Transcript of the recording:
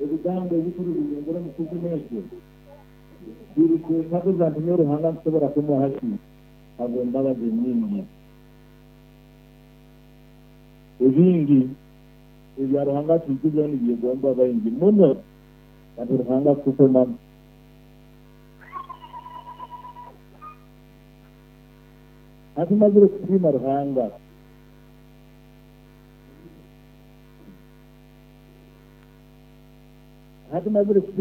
uruganda rw'ubucuruzi rwungura amasoko menshi biri ku mpaka za nimero ruhanga nshobora kumuha ati ntabwo mbabaze nyinshi ibindi ibya ruhanga tugize n'igihe ugomba abahinzi muno kandi ruhanga kuko mama hati mazire kupima ruhanga hati mazire kupima